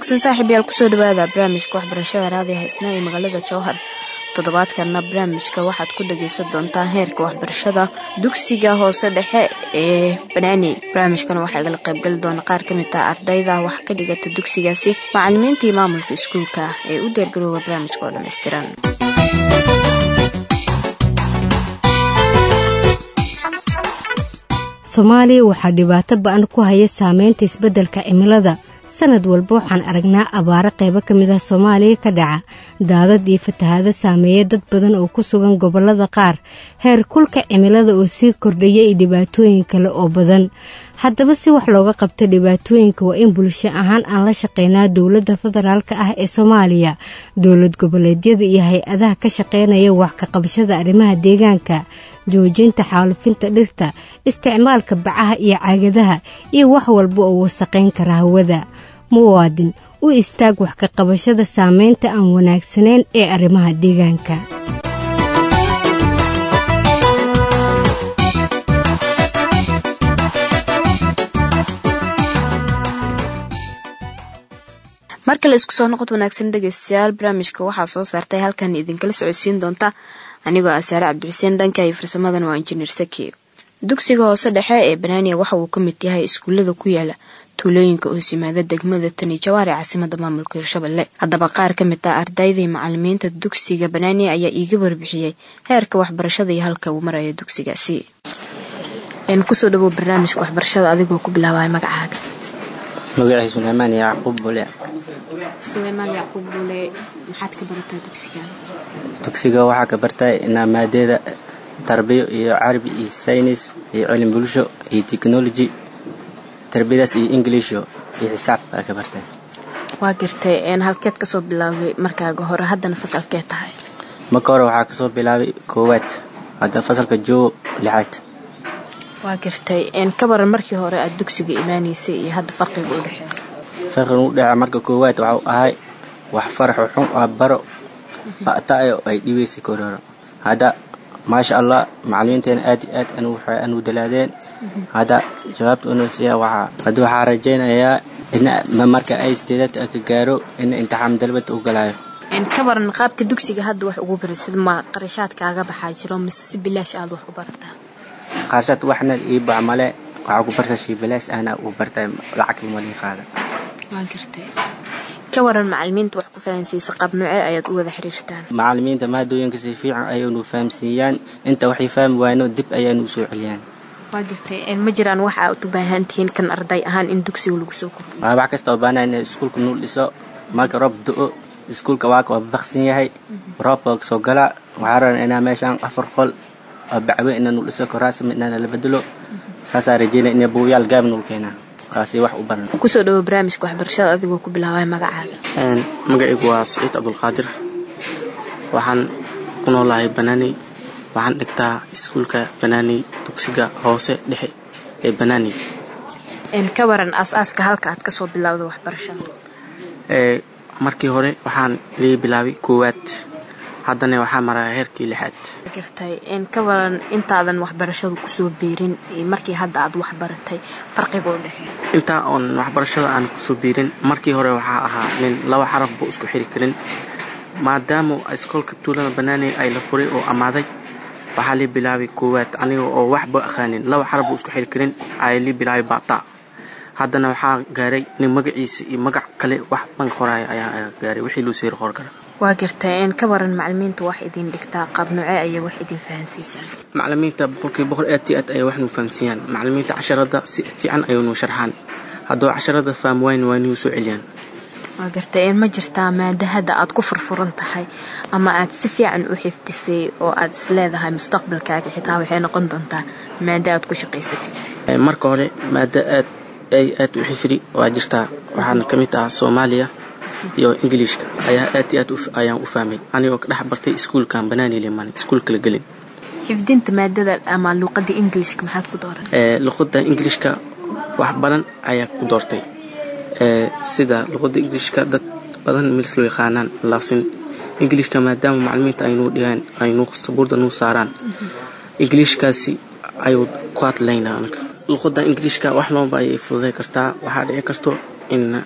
wanaagsan saaxiib yaal kusoo dhawaada barnaamijka waxbarashada raadiga haysna ee magaalada jowhar toddobaadkanna barnaamijka waxaad ku dhagaysan doontaan heerka waxbarashada dugsiga hoose dhexe ee banaani barnaamijkana waxaa igala qaybgali doona qaar ka mid ah ardayda wax ka dhigata dugsigaasi macalimiintii maamulka iskuulka ah ee u deergarooga barnaamijka oo dhammaystiran soomaaliya waxaa dhibaato ba-an ku haya saameynta isbeddelka cimilada sanad walba waxaan aragnaa abaaro qaybo ka mid ah soomaaliya ka dhaca daadad iyo fatahaado saameeya dad badan oo ku sugan gobollada qaar heer kulka cimilada oo sii kordhaya iyo dhibaatooyin kale oo badan haddaba si wax looga qabto dhibaatooyinka waa in bulsho ahaan aan la shaqeynaa dowladda federaalk ah ee soomaaliya dowlad goboleedyada iyo hay-adaha ka shaqeynaya wax ka qabashada arrimaha deegaanka joojinta xaalufinta dhirta isticmaalka bacaha iyo caagadaha iyo wax walba oo wasaqayn kara hawada muwaadin u istaag wax ka qabashada saameynta aan wanaagsanayn ee arrimaha deegaanka marka la isku soo noqod wanaagsan dhegaystayaal barnaamijka waxaa soo saartay halkan idinkala socodsiin doonta anigoo ah saare cabdixuseen dhanka iyo farsamadan waa injineer saki dugsiga hoose dhexe ee banaaniya waxa uu ka mid yahay iskuullada ku yaala tuulooyinka hoos yimaada degmada tani jawaar ee caasimada maamulka hirshabelle haddaba qaar ka mid ah ardaydii macalimiinta dugsiga banaaniya ayaa iiga warbixiyey heerka waxbarashada iyo halka uu marayo dugsigaasi kusoo dhawow barnaamijka waxbarashada adigoo ku bilaabaya magacaaga magaciisa suleymaan yacquub bule suleymaan yacquub bule maxaad ka barataa dugsiga dugsiga waxaa ka bartay inaa maadeeda tarbiyo iyo carabi iyo saynis iyo cilmi bulsho iyo technology tarbiyadaas iyo inglisho iyo xisaab baa ka bartay waa gartay halkeed kasoo bilaabay markaaga hore haddana fasalkee tahay marka hore waxaa kasoo bilaabay koowaad hadda fasalka joogo lixaad waa gartay ka baran markii hore aad dugsiga imaanaysay iyo hadda farqiga u dhexeeya farqiga u dhexeeya marka koowaad waxau ahay wax faraxo xun ah baro ba'taayo ay dhibaysay kororo hadda maasha allah macalimiinteena aad iyo aad anu dalaadeen hadda jawaabta unasiya waxaa hadda waxaa rajaynayaa in marka ay sideedad ka gaaro in imtixaan dalbada u galaayo ka baran qaabka dugsiga hadda wax ugu barasid ma qarashaadkaaga baxaa jiro mise si bilaash aad wax u barataa qaarshad waxna ii bax male waxaa ku barta shii bilaash ahna uu bartay lacag malii qaada waa gartay ka waran macalimiinta wax ku fahansiisa qaab noocee ayaad u wada xiriirtaan macalimiinta maadooyinka si fiican ayaynu fahamsiiyaan inta waxay fahmi waayno dib ayaanu usoo celiyaan waa gartay ma jiraan wax aad u baahan tihiin kan arday ahaan in dugsiga lagu soo kordhiyo waa wax kasta oo baanaa in iskuulka nuul dhiso marka roob do-o iskuulka waaka waa baksan yahay roobka soo galaa waxaa raban inaa meeshaan afar qol oo bacwe inaanu dhiso koraasma inaana la bedelo saasaa rajeynaya in buuyaal gaab nul keenaa waasi wax u baran kusoo dhawo barnaamijka waxbarashada adigoo ku bilaabaya magacaaga magacaygu waa saciid cabdulqaadir waxaan ku noolahay banaaney waxaan dhigtaa iskuulka banaaney dugsiga hoose dhexe ee banaaney ka waran aas-aaska halka aad kasoo bilowda waxbarashada markii hore waxaan lii bilaabay koowaad haddana waxaa maraya heerkii lixaad gartay ka waran intaadan waxbarashadu kusoo biirin markii hadda aad waxbaratay farqiga u dhexeeya intaa oon waxbarashada aan kusoo biirin markii hore waxaa ahaa nin laba xaraf buu isku xiri karin maadaama iskoolka tuulada banaaney ay la furay oo ammaaday waxaa lii bilaabay koowaad aniga oo waxba aqaanin laba xaraf buu isku xiri karin ayaa lii bilaabay bata haddana waxaa gaaray nin magaciisa iyo magac kale wax dhan qoraaya ayaa gaaray wixii loo seeri qor kara waa gartay ka waran macalimiinta wax idin dhigtaa qaab noocee ayay wax idin fahansiisaan macalimiinta boqolkiiba boqol aad iyo aad ayay wax nuu fahamsiiyaan macalimiinta casharada si fiican ayuu nuu sharxaan hadduu casharada faham wayn waa nuu soo celiyaan waa gartay ma jirtaa maada hadda aad ku furfuran tahay ama aad si fiican u xifdisay oo aad is leedahay mustaqbalkaaga xitaa waxay noqon doontaa maada aad ku shaqaysatid marka hore maada aad ay aad u xifri waa jirtaa waxaana ka mid ah soomaaliya iyo ingiliishka ayaa aad iyo aad ayaan u fahmay anigoo ka dhex bartay iskuulkan banaani liman iskuul kala gelin xifdinta maadada ama luuqada ingiliishka maxaad ku dooran luqada ingiliishka wax badan ayaa ku doortay sida luqada ingiliishka dad badan milis loo yaqaanaan laakiin ingiliishka maadaama macalimiinta aynuu dhigaan aynuu sabuurda nuu saaraan ingiliishkaasi ayuu ku hadlaynaa anaga luqada ingiliishka wax loonba ayay fududay kartaa waxaa dhici karto in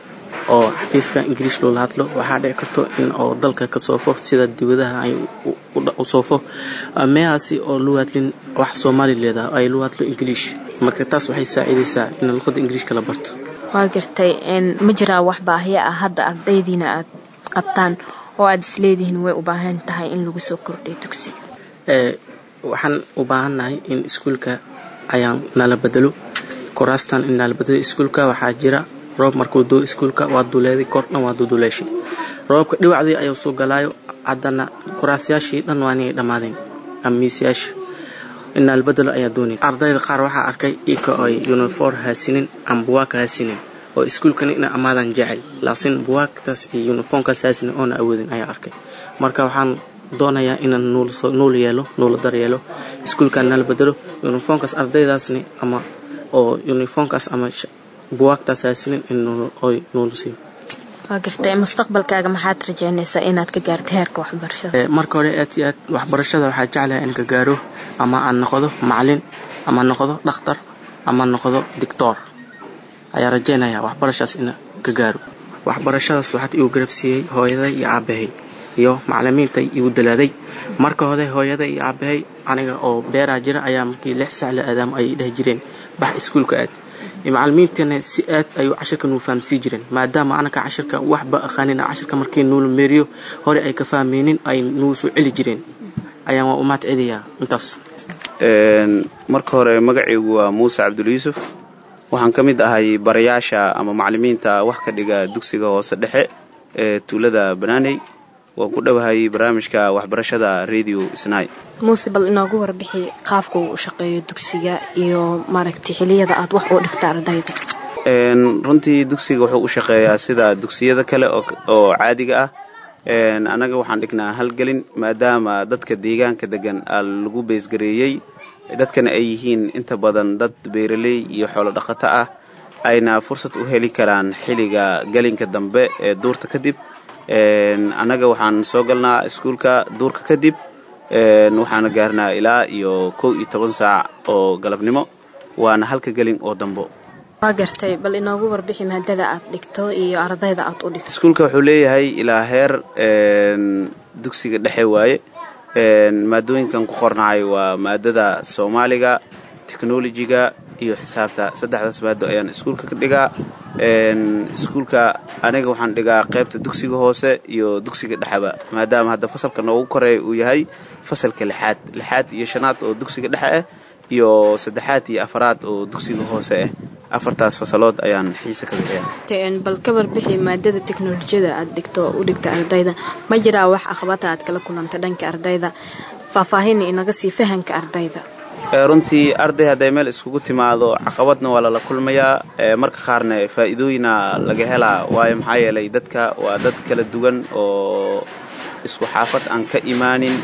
oo xafiiska ingiriish loola hadlo waxaa dhici karto in oo dalka ka soofo sida dibadaha ay u soofo meehaasi oo lagu hadlin wax soomaali leedaha ay lagu hadlo ingiliish marka taas waxay saacidaysaa in luqada ingiriishka la barto waa gartay ma jiraa wax baahiya ah hadda ardaydiina aad qabtaan oo aad isleedihiin way u baahan tahay in lagu soo kordhiyo dugsiga waxaan u baahannahay in iskuulka ayaan nala bedelo kuraastan in nala bedelo iskuulka waxaa jira roob markuu doo iskuulka waa duleeday kordhan waa duduleeshay roobka dhibacdii ayuu soo galaayo haddana kuraasyaashii dhan waa inay dhammaadeen ama miisyaasha in nala bedelo ayaa doonaya ardayda qaar waxaa arkay ika ay uniform haasinin ama buwaaka haasinin oo iskuulkana ina amaadan jecel laakiin buwaagtaas iyo uniformkaas haasinin oona awoodin ayaa arkay marka waxaan doonayaa inaan nuul yeelo nuula dar yeelo iskuulkan nala bedelo uniformkaas ardaydaasni ama oo uniformkaas ama buwaagtaas haasinin in oy nuula siiyo waa gartay mustaqbalkaaga maxaad rajaynaysaa inaad ka gaarto heerka waxbarashada marka hore aad iyo aad waxbarashada waxaa jeclahay in ka gaaro ama aan noqdo macalin ama noqdo dhakhtar ama noqdo dictor ayaa rajaynaya waxbarashaas in ka gaaro waxbarashadaas waxaad igu garabsiiyey hooyaday iyo aabahay iyo macalimiintay igu dalaaday marka hore hooyaday iyo aabahay aniga oo beeraa jira ayaa markii lix sac la aadaamo ay dheh jireen bax iskuulka aad macalimiintana si aad ayuu cashirka nuu fahamsii jireen maadaama anaka cashirka waxba aqaanin cashirka markii nuula meeriyo hore ay ka fahmeynin ay nuu soo celi jireen ayaan waa u mahad celiyaa intaas marka hore magacaygu waa muuse cabdul yuusuf waxaan ka mid ahay barayaasha ama macalimiinta wax ka dhiga dugsiga hoose dhexe ee tuulada banaaney waan ku dhowahay barnaamijka waxbarashada radio snai muuse bal inoogu warbixi qaabka uu u shaqeeyo dugsiga iyo maaragtay xiliyada aad wax u dhigta ardayda runtii dugsiga wuxuu u shaqeeyaa sida dugsiyada kale oo caadiga ah annaga waxaan dhignaa halgelin maadaama dadka deegaanka degan lagu beesgareeyey dadkana ay yihiin inta badan dad beeraley iyo xoolo dhaqato ah ayna fursad u heli karaan xilliga gelinka dambe ee duurta kadib annaga waxaan soo galnaa iskuulka duurka kadib waxaana gaarnaa ilaa iyo kow iyo toban saac oo galabnimo waana halka gelin oo dambo waa gartay bal inoogu warbixi maadada aad dhigto iyo ardayda aad u dhigto iskuulka wuxuu leeyahay ilaa heer dugsiga dhexe waaye maadooyinkan ku qornahay waa maadada soomaaliga technolojiga iyo xisaabta saddexdaas maado ayaan iskuulka ka dhigaa iskuulka aniga waxaan dhigaa qaybta dugsiga hoose iyo dugsiga dhexeba maadaama hadda fasalka noogu koreeya uu yahay fasalka lixaad lixaad iyo shanaad oo dugsiga dhexe ah iyo saddexaad iyo afaraad oo dugsiga hoose ah afartaas fasalood ayaan xiise ka bixiya bal ka warbixi maadada teknolojiyada aad dhigto u dhigta ardayda ma jiraa wax aqbata aad kala kulanta dhanka ardayda faahfaahina inaga sii fahanka ardayda runtii arday hadday meel iskugu timaado caqabadna waa lala kulmayaa marka qaarna faa'iidooyina laga helaa waayo maxaa yeelay dadka waa dad kala duwan oo isku xaafad aan ka imaanin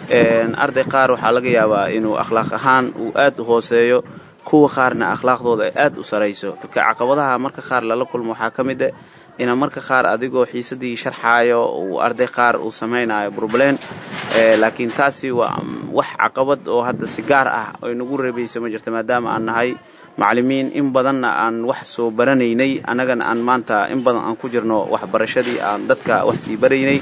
arday qaar waxaa laga yaabaa inuu akhlaaq ahaan uu aad u hooseeyo kuwa qaarna akhlaaqdooda ay aad u sarayso dadka caqabadaha marka qaar lala kulmo waxaa ka mid ah ina marka qaar adigoo xiisadii sharxaayo uu arday qaar uu samaynayo burbleen laakiin taasi waa wax caqabad oo hadda si gaar ah ay nagu reebaysa ma jirta maadaama aan nahay macalimiin in badanna aan wax soo baranaynay annagana aan maanta in badan aan ku jirno waxbarashadii aan dadka wax sii baraynay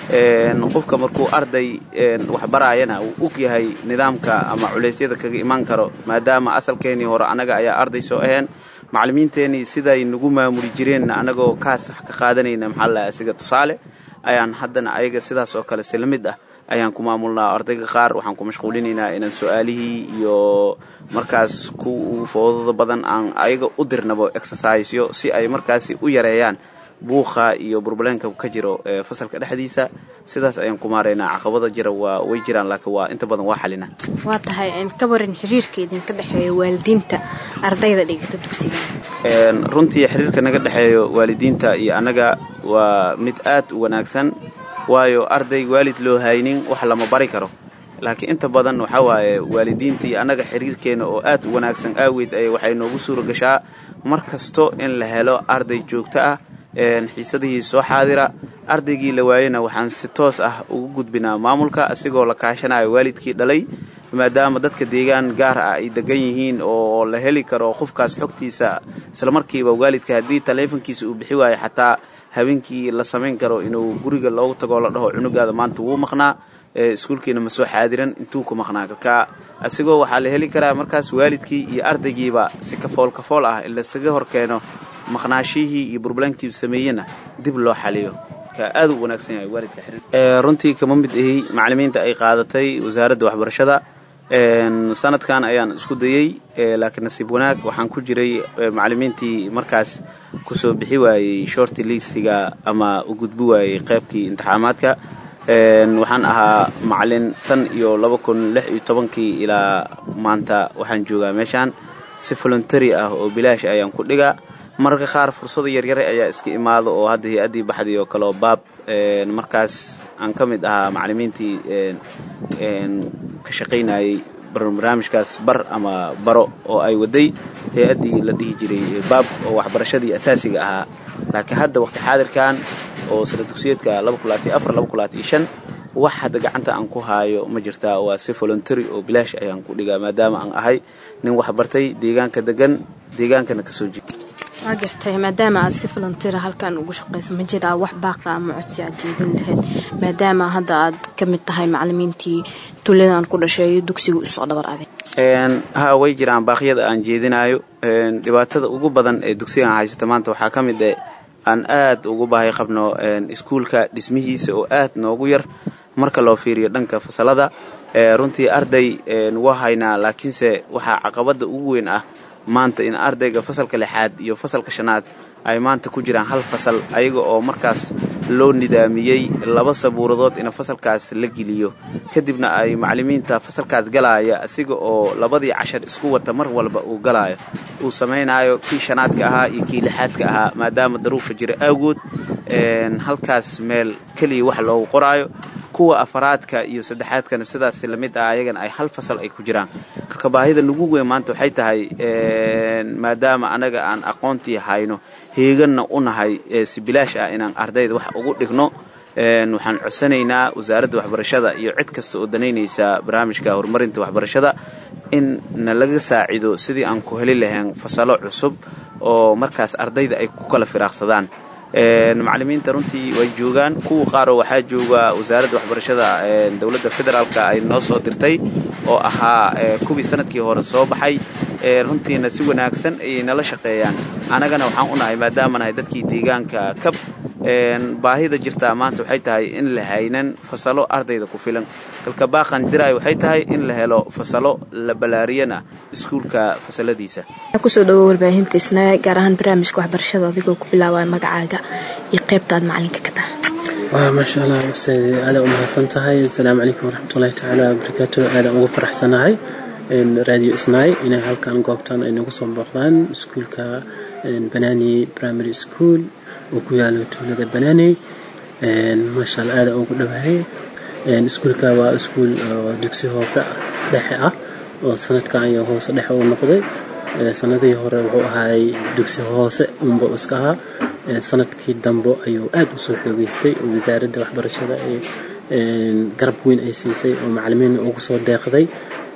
qofka markuu arday wax baraayana uu og yahay nidaamka ama culeysyada kaga imaan karo maadaama asalkeenii hore annaga ayaa arday soo aheen macalimiinteenii siday nagu maamuli jireen annagoo kaas wax ka qaadanayna maxaa la asiga tusaale ayaan haddana ayaga sidaas oo kale sila mid ah ayaan ku maamulnaa ardayga qaar waxaan ku mashquulinaynaa inaan su-aalihii iyo markaas ku foodada badan aan ayaga u dirnabo exercisyo si ay markaasi u yareeyaan buuqa iyo burbaleenka ka jiro fasalka dhexdiisa sidaas ayaan ku maaraynaa caqabada jira waa way jiraan laakiin waa inta badan waa xalina waa tahay ka waran xiriirka idinka dhexeeya waalidiinta ardayda dhigata dugsiga runtii xiriirka naga dhexeeyo waalidiinta iyo annaga waa mid aad u wanaagsan waayo arday waalid loo haynin wax lama bari karo laakiin inta badan waxaa waaye waalidiinta iyo annaga xiriirkeenna oo aad u wanaagsan aaweed ay waxay noogu suura gashaa mar kasto in la helo arday joogto ah xiisadihii soo xaadira ardaygii la waayena waxaan si toos ah ugu gudbinaa maamulka asigoo la kaashanayo waalidkii dhalay maadaama dadka deegaan gaar ah ay degan yihiin oo la heli karo qofkaas xogtiisa islamarkiiba waalidka haddii taleefonkiisa uu bixi waayo xataa habeenkii la samayn karo inuu guriga loogu tagoo la dhaho cunugaada maanta wuu maqnaa iskuulkiina ma soo xaadiran intuu ku maqnaa marka asigoo waxaa la heli karaa markaas waalidkii iyo ardaygiiba si kafool kafool ah lasaga hor keeno maqnaashihii iyo burbalankii sameeyena dib loo xaliyo aad u wanaagsan yahay waalidka xiriir runtii kama mid ahi macallimiinta ay qaadatay wasaaradda waxbarashada sanadkan ayaan isku dayey laakiin nasiib wanaag waxaan ku jiray macallimiintii markaas kusoo bixi waayey shorti listiga ama u gudbi waayey qaybkii imtixaamaadka waxaan ahaa macalin tan iyo laba kun lix iyo tobankii ilaa maanta waxaan joogaa meeshaan si voluntary ah oo bilaash ayaan ku dhigaa mararka qaar fursada yaryare ayaa iska imaado oo hadda hay-addii baxday oo kaleo baab markaas aan ka mid ahaa macallimiintii ka shaqaynayey barnaamijkaas bar ama baro oo ay waday hay-addii la dhihi jiray baab oo waxbarashadii asaasiga ahaa laakiin hadda waqti xaadirkan oo sala dugsiyeedka wax hadda gacanta aan ku haayo ma jirtaa waa si voluntary oo bilaash ayaan ku dhigaa maadaama aan ahay nin waxbartay deegaanka degan deegaankana kasoo jeeda waa gartay maadaama aad si volunteera halkan ugu shaqayso ma jiraa wax baaqa ama codsi aad jeedin lahayd maadaama hadda aad ka mid tahay macallimiintii tuuladan ku dhashay dugsiga usoo dhabar aday ha way jiraan baaqyada aan jeedinayo dhibaatada ugu badan ee dugsigan haysata maanta waxaa ka mid e aan aad ugu baahay qabno iskuulka dhismihiisa oo aad noogu yar marka loo fiiriyo dhanka fasalada runtii arday waa haynaa laakiinse waxaa caqabada ugu weyn ah maanta in ardayga fasalka lixaad iyo fasalka shanaad ay maanta ku jiraan hal fasal ayaga oo markaas loo nidaamiyey laba sabuuradood in fasalkaas la geliyo kadibna ay macallimiinta fasalkaas galaaya asiga oo labadii cashar isku wata mar walba uu galaayo uu samaynayo kii shanaadka ahaa iyo kii lixaadka ahaa maadaama daruufa jira awgood halkaas meel keliya wax loogu qoraayo kuwa afaraadka iyo saddexaadkana sidaas lamid ah ayagana ay hal fasal ay ku jiraan marka baahida nagu weyn maanta waxay tahay maadaama anaga aan aqoontii hayno heeganna u nahay si bilaash ah inaan ardayda wax ugu dhigno waxaan codsanaynaa wasaaradda waxbarashada iyo cid kasta oo danaynaysa barnaamijka horumarinta waxbarashada in na laga saacido sidii aan ku heli lahayn fasalo cusub oo markaas ardayda ay ku kala firaaqsadaan macallimiinta runtii way joogaan kuwa qaaroo waxaa jooga wasaaradda waxbarashada dowladda federaalka ay noo soo dirtay oo ahaa kuwii sanadkii hore soo baxay runtiina si wanaagsan ayay nala shaqeeyaan annagana waxaan u nahay maadaama nahay dadkii deegaanka kab baahida jirtaa maanta waxay tahay in la haynan fasalo ardayda ku filan dalka baaqan diraay waxay tahay in la helo fasalo la balaariyana iskuulka fasaladiisa kusoo dhawo warbaahinta isna gaar ahaan barnaamijka waxbarashada adigoo ku bilaabaya magacaaga iyo qaybta aad macalinka ka tahay waa maasha allah ustaad aada u mahadsan tahay asalaamu calaykum waraxmatullahi tacaala wabarakaatu aada ugu faraxsanahay radio isnaay inay halkan goobtan ay nagu soo booqdaan iskuulka banani primary school oo ku yaalo tuulada banani maasha allah aada ugu dhawahay iskuulka waa iskuul dugsi hoose dhexe ah oo sanadkan ayaa hoose dhexe u noqday sanadihii hore wuxuu ahaay dugsi hoose unba iska ahaa sanadkii dambe ayuu aad u soo xoogeystay oo wasaaradda waxbarashada garab weyn ay siisay oo macalimiinna ugu soo deeqday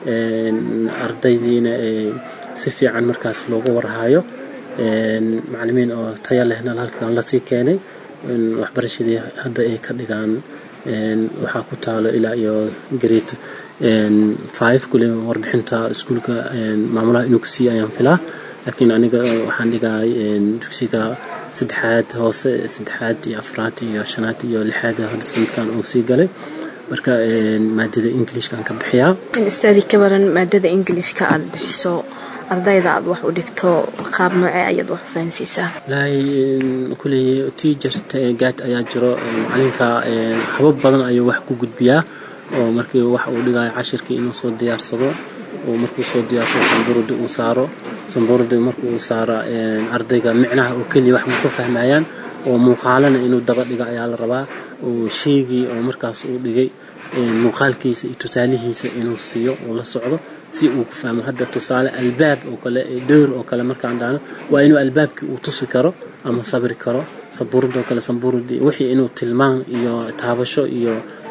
ardaydiina si fiican markaas loogu warhaayo macalimiin oo taya lehna halkan lasii keenay waxbarashadii hadda ay ka dhigaan waxaa ku taalo ilaa iyo grade five kule warbixinta iskuulka maamulaha inuu ka siiya ayaan filaa laakiin aniga waxaan dhigaay dugsiga saddexaad hoose saddexaad iyo afraad iyo shanaad iyo lixaad hadda sanadkan uu sii galay marka maadada ingilishkaan ka bixiyaa istaadi ka baran maadada ingilishka aad bixiso ardayda aad wax u dhigto qaab noocee ayaad wax u fahansiisaa wallaahi kuley teacher gaad ayaa jiro macalinka habab badan ayuu wax ku gudbiyaa oo markii wax uu dhigayo cashirkii inuu soo diyaarsado oo markuu soo diyaarsado sambuurada uu saaro sambuurada markuu saaro ardayga micnaha oo keliya wax ma ka fahmayaan oo muuqaalana inuu daba dhigo ayaa la rabaa oo sheegii oo markaas uu dhigay muuqaalkiisa iyo tusaalihiisa inuu siiyo uu la socdo si uu ku fahmo hadda tusaale albaab oo kale dhowr oo kale markaan dhahno waa inuu albaabkii uu tusi karo ama sabri karo sabuurada oo kale sambuuradii wixii inuu tilmaan iyo taabasho iyo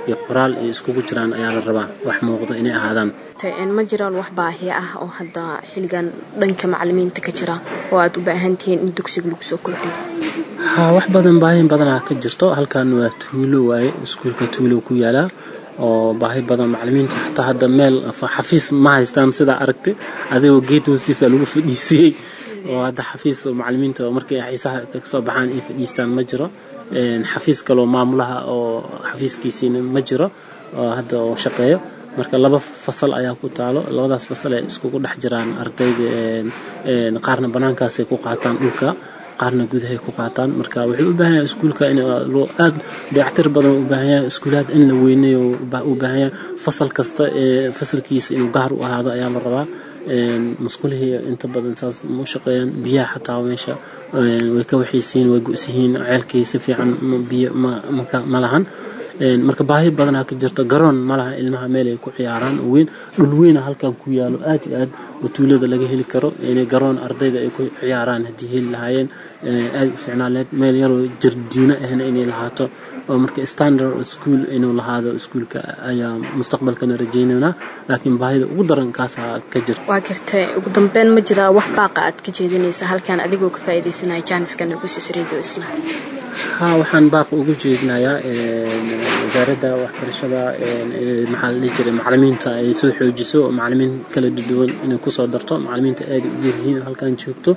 iyo qoraal ay iskugu jiraan ayaa la rabaa wax muuqda inay ahaadaan ma jiraan wax baahi ah oo hadda xilligan dhanka macalimiinta ka jira oo aad u baahan tihiin in dugsiga lagu soo kordhiyo haa wax badan baahin badanaa ka jirto halkan waa tuulo waaye iskuulka tuulo ku yaalaa oo baahi badan macalimiinta xataa hadda meel xafiis ma haystaan sidaa aragtay adigoo geed hoostiisa lagu fadhiisiyey oo hadda xafiis macalimiinta markay xiisaha kasoo baxaan ay fadhiistaan ma jiro xafiis kaloo maamulaha oo xafiiskiisiina ma jiro oo hadda oo shaqeeyo marka laba fasal ayaa ku taalo labadaas fasal ay iskugu dhex jiraan ardayda qaarna banaankaasay ku qaataan dhulka qaarna gudahay ku qaataan marka wuxuu u baahan yahay iskuulka in loo aad dayactir badan u baahan yahay iskuulaad in la weyneeyo u baahan yahay fasal kasta ee fasalkiisa inuu gaar u ahaado ayaa la rabaa masquulihii inta badan saas ma u shaqeeyaan biyaha xataa meesha way ka waxaysiin way gu'sihiin ceelkii si fiican biyo ma lahan marka baahi badanaa ka jirta garoon ma laha ilmaha meel ay ku ciyaaraan oo weyn dhul weyna halkan ku yaalo aad iyo aad oo tuulada laga heli karo inay garoon ardayda ay ku ciyaaraan haddii heli lahaayeen aad u ficnaaleed meel yaroo jardiino ahna inay lahaato oo marka standard school inuu lahaado iskuulka ayaa mustaqbalkana rajaynaynaa laakiin baahida ugu daran kaasaa ka jirta waa gartay ugu dambeyn ma jiraa wax baaqa aad ka jeedinaysa halkan adigoo ka faa'iidaysanaya jaaniska nugusis radio isla haa waxaan baaq ugu jeedinayaa wasaaradda waxbarashada maxaa la dhihi jiray macalimiinta ay soo xoojiso macalimiin kala duwan inay kusoo darto macalimiinta aad u yaryihiin halkan joogto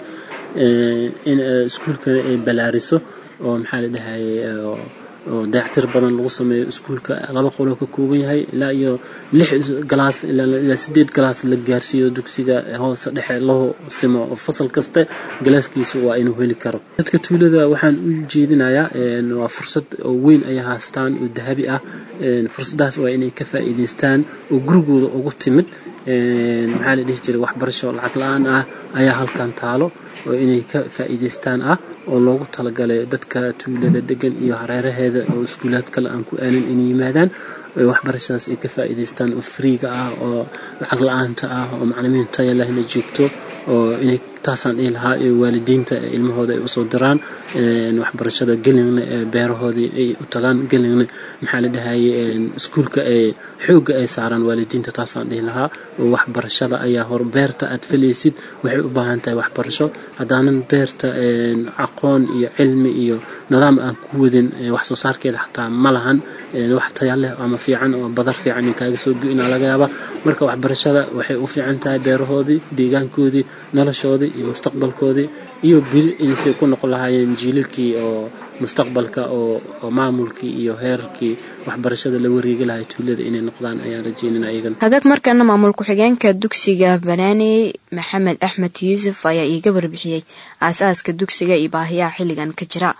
in iskuulkana ay balaariso oo maxaa la dhahayay oo dayactir badan lagu sameeyo iskuulka laba qoloo ka kooban yahay ilaa iyo lix galaas ilaa sideed galaas la gaarsiiyo dugsiga hoose dhexe loo simo oo fasal kasta galaaskiisa waa inuu heli karo dadka tuulada waxaan u jeedinayaa waa fursad oo weyn ay haastaan oo dahabi ah fursadaas waa inay ka faa'iidaystaan oo gurigooda ugu timid maxaa la dhihi jiray waxbarasho lacag la-aan ah ayaa halkan taalo oo inay ka faa'iidaystaan ah oo loogu talagalay dadka tuulada degan iyo hareeraheeda oo iskuulaad kale aan ku aanin inay yimaadaan waxbarashadaas ay ka faa'iidaystaan oo friiga ah oo lacag la-aanta ah oo macalimiin taya lehna joogto oo inay taasaan dhihi lahaa ee waalidiinta ilmahooda ay usoo diraan waxbarashada gelingna ee beerahoodii ay u tagaan gelingna maxaa la dhahayay iskuulka ee xoogga ay saaraan waalidiinta taasaan dhihi lahaa oo waxbarashada ayaa hor beerta aad falaysid waxay u baahan tahay waxbarasho haddaanan beerta aqoon iyo cilmi iyo nidaam aan ku wadin wax soo saarkeeda xataa ma lahan wax taya leh ama fiican oo badar fiican in kaaga soo go-ina laga yaaba marka waxbarashada waxay u fiican tahay beerahoodii deegaankoodii noloshoodii iyo mustaqbalkoodii iyo biri inay ku noqon lahaayeen jiilalkii oo mustaqbalka oo maamulkii iyo heerarkii waxbarashada la wareegi lahay tuulada inay noqdaan ayaan rajeynina ayagan hagaag markana maamul ku-xigeenka dugsiga banaani maxamed axmed yuusuf ayaa iiga warbixiyey aasaaska dugsiga iyo baahiyaha xilligan ka jira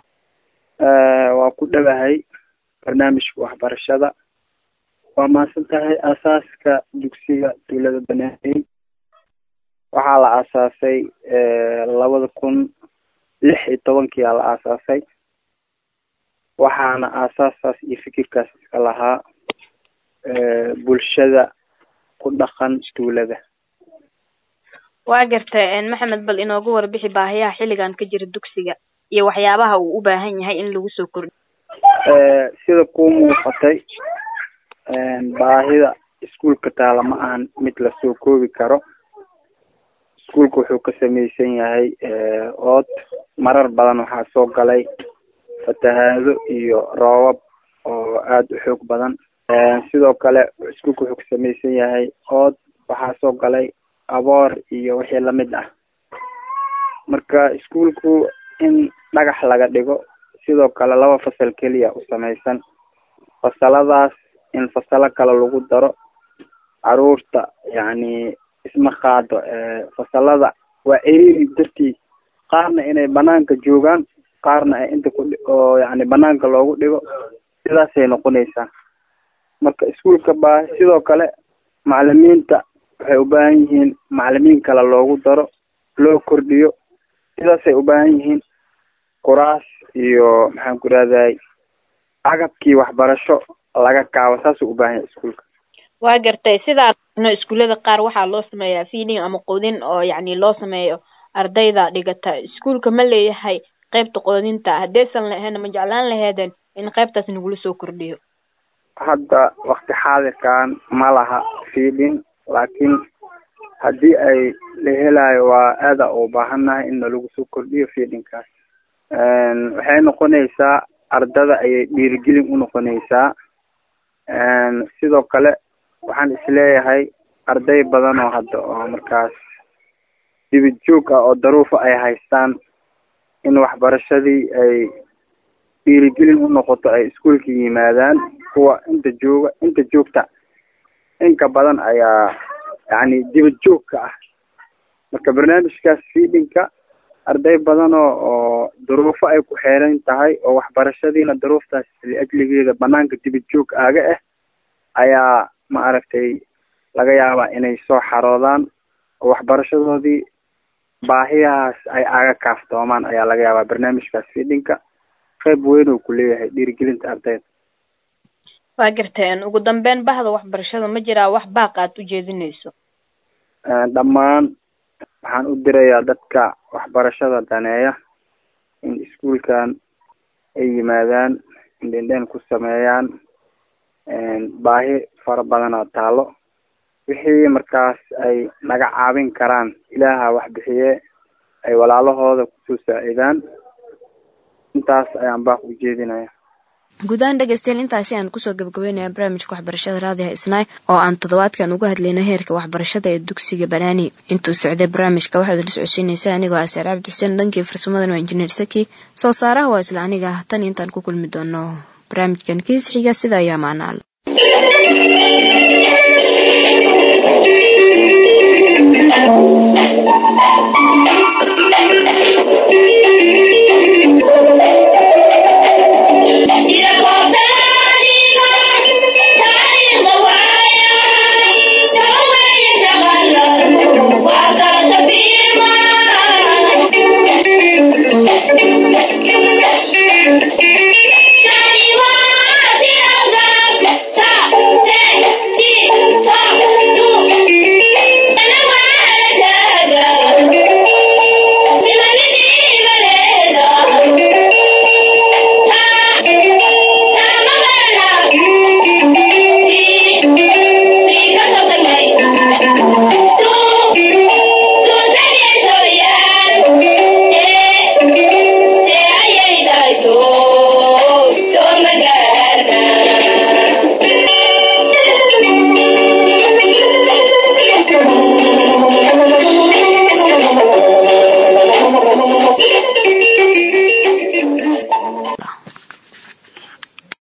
waa ku dhawahay barnaamijka waxbarashada waa mahadsan tahay aasaaska dugsiga tuulada banaani waxaa la aasaasay labada kun lix iyo tobankii aa la aasaasay waxaana aasaasaas iyo fikirkaas iska lahaa bulshada ku dhaqan tuulada waa gartay maxamed bal inoogu warbixi baahiyaha xilligan ka jira dugsiga iyo waxyaabaha uu u baahan yahay in lagu soo kordhiyo sida kuu muuqatay baahida iskuulka taala ma ahan mid lasoo koobi karo iskuulka wuxuu ka samaysan yahay ood marar badan waxaa soo galay fatahaado iyo roobab oo aada u xoog badan sidoo kale iskuulka wuxuu ka samaysan yahay ood waxaa soo galay aboor iyo wixii lamid ah marka iskuulku in dhagax laga dhigo sidoo kale laba fasal keliya u samaysan fasaladaas in fasalo kale lagu daro caruurta yacni isma qaado fasalada waa eriri dartii qaarna inay banaanka joogaan qaarna ay inta ku oo yani banaanka loogu dhigo sidaasay noqonaysaa marka iskuulka baa sidoo kale macalimiinta waxay u baahan yihiin macalimiin kale loogu daro loo kordhiyo sidaasay u baahan yihiin kuraas iyo maxaan ku rahday agabkii waxbarasho laga kaabo saasuu u baahan yahay iskuulka waa gartay sidaa iskuullada qaar waxaa loo sameeyaa feeding ama quudin oo yacni loo sameeyo ardayda dhigata iskuulka ma leeyahay qaybta quudinta haddaysan lahayn ma jeclaan laheeden in qaybtaas nagula soo kordhiyo hadda wakti xaadirkan ma laha fiidin laakiin haddii ay la helayo waa aada u baahannahay in nalagu soo kordhiyo fiidinkaas waxay noqonaysaa ardada ayay dhiirigelin u noqonaysaa sidoo kale waxaan isleeyahay arday badan oo hadda oo markaas dibid joog ah oo daruufa ay haystaan in waxbarashadii ay dhiirigelin u noqoto ay iskuolka yimaadaan kuwa inta jooga inta joogta inka badan ayaa yacni dibad joogka ah marka barnaamijkaas fiidinka arday badan oo oo daruufo ay ku xeeran tahay oo waxbarashadiina daruuftaas liajligeeda banaanka dibad joog aaga ah ayaa ma aragtay laga yaabaa inay soo xaroodaan oo waxbarashadoodii baahiyahaas ay aaga kaaftoomaan ayaa laga yaabaa barnaamijkaas fiidinka qayb weyn oo ku leeyahay dhiirigelinta ardayda waa garteen ugu dambeyn bahda waxbarashada ma jiraa wax baaq aad u jeedinayso dhammaan waxaan u dirayaa dadka waxbarashada daneeya in iskuolkan ay yimaadaan indhendhen ku sameeyaan baahi fara badanoo taalo wixii markaas ay naga caawin karaan ilaaha wax bixiye ay walaalahooda kusoo saacidaan intaas ayaan baaq u jeedinaya guud ahaan dhegeystayaal intaasi aan kusoo gabagabeynaya barnaamijka waxbarashada raadiha isnaay oo aan toddobaadkan uga hadlayna heerka waxbarashada ee dugsiga banaani intuu socday barnaamijka waxaad la socodsiinaysaa anigoo ah saar cabdi xuseen dhankii farsamadan waa injineer saki soo saaraha waa isla aniga tan intaan ku kulmi doono barnaamijkan kiis xiga sida ayaa maanaal Thank you.